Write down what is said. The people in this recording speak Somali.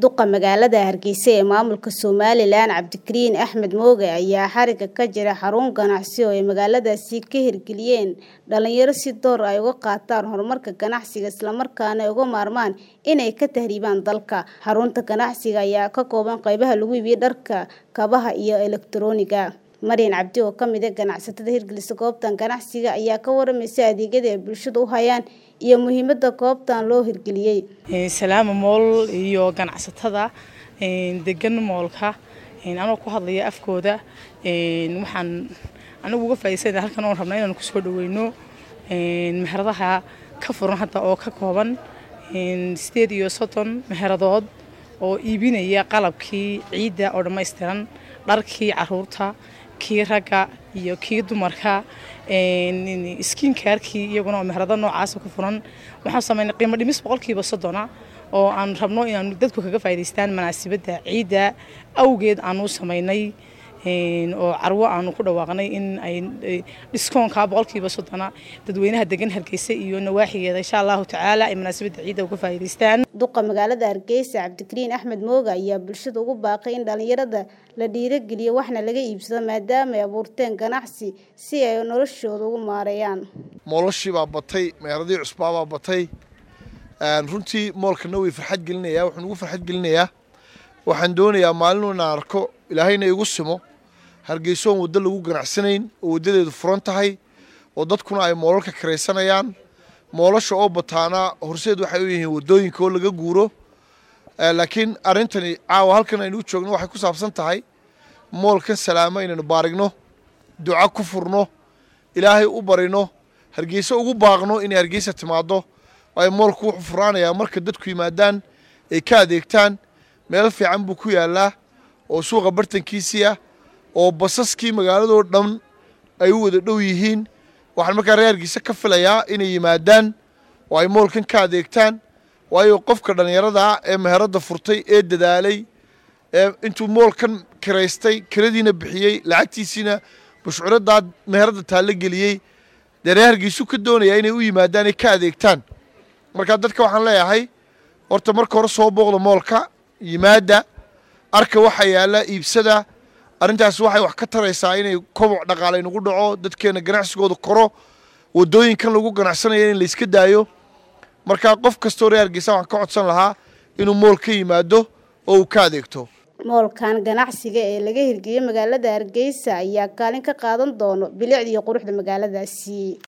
duqa magaalada hargeysa ee maamulka somalilan cabdikariin axmed mooge ayaa xariga ka jira xarun ganacsi oo ay magaaladaasi ka hirgeliyeen dhalinyaro si door ay uga qaataan horumarka ganacsiga islamarkaana ay uga maarmaan inay ka tahriibaan dalka xarunta ganacsiga ayaa ka kooban qeybaha lagu iibiyo dharka kabaha iyo elektarooniga maryan cabdi oo kamid a ganacsatada hirgelisa goobtan ganacsiga ayaa ka waramaysa adeegyada ay bulshada u hayaan iyo muhiimada goobtan loo hirgeliyey salaama mool iyo ganacsatada degan moolka anoo ku hadlaya afkooda waxaan anigu uga faa'iidsana halkan oon rabnaa inaan kusoo dhaweyno meheradaha ka furan hadda oo ka kooban sideed iyo soddon meheradood oo iibinaya qalabkii ciidda oo dhammaystiran dharkii caruurta kii ragga iyo kii dumarka skiinkaarkii iyaguna oo meherado noocaasa ku furan waxaan samaynay qiimo dhimis boqolkiiba soddona oo aan rabno inaanu dadku kaga faa'idaystaan manaasibadda ciidda awgeed aanu samaynay oo carwo aanu ku dhawaaqnay in ay dhiskoonka boqolkiiba soddona dadweynaha degan hargeysa iyo nawaaxigeeda insha allahu tacaala ay manaasibadda ciidda uga faa'idaystaan duqa magaalada hargeysa cabdikariin axmed mooga ayaa bulshada ugu baaqay in dhalinyarada la dhiirogeliyo waxna laga iibsado maadaama ay abuurteen ganacsi si ay noloshooda ugu maareeyaan moolashii baa batay meeradii cusbaabaa batay runtii moolkana way farxad gelinayaa wuxuu ugu farxad gelinayaa waxaan doonayaa maalinu inaan arko ilaahayna igu simo hargeysoon waddo lagu ganacsanayn oo waddadeedu furan tahay oo dadkuna ay moolalka karaysanayaan moolasha oo bataana horseed waxay u yihiin waddooyinka oo laga guuro laakiin arrintani caawa halkan aynu u joogno waxay ku saabsan tahay moolkan salaamo inaynu baarigno duco ku furno ilaahay u barino hargeyso ugu baaqno inay hargeysa timaaddo waayo moolku wuxuu furaanayaa marka dadku yimaadaan ay ka adeegtaan meel fiican buu ku yaallaa oo suuqa bartankiisii ah oo basaskii magaaladoo dhan ay u wada dhow yihiin waxaan markaa reer hargeysa ka filayaa inay yimaadaan oo ay moolkan ka adeegtaan waayo qofka dhallinyaradaa ee meheradda furtay ee dadaalay ee intuu moolkan kiraystay kiradiina bixiyey lacagtiisiina bushcuradaa meheradda taallo geliyey dee reer hargeysu ka doonayaa inay u yimaadaan ay ka adeegtaan markaa dadka waxaan leeyahay horta marka hore soo booqda moolka yimaada arka waxa yaalla iibsada arrintaas waxay wax ka taraysaa inay koboc dhaqaale nagu dhaco dadkeena ganacsigooda koro waddooyinkan lagu ganacsanaya in layska daayo markaa qof kastoo reer hargeysa waxaan ka codsan lahaa inuu mool ka yimaado oo uu ka adeegto moolkan ganacsiga ee laga hirgeliyey magaalada hargeysa ayaa kaalin ka qaadan doono bilicda iyo quruxda magaaladaasi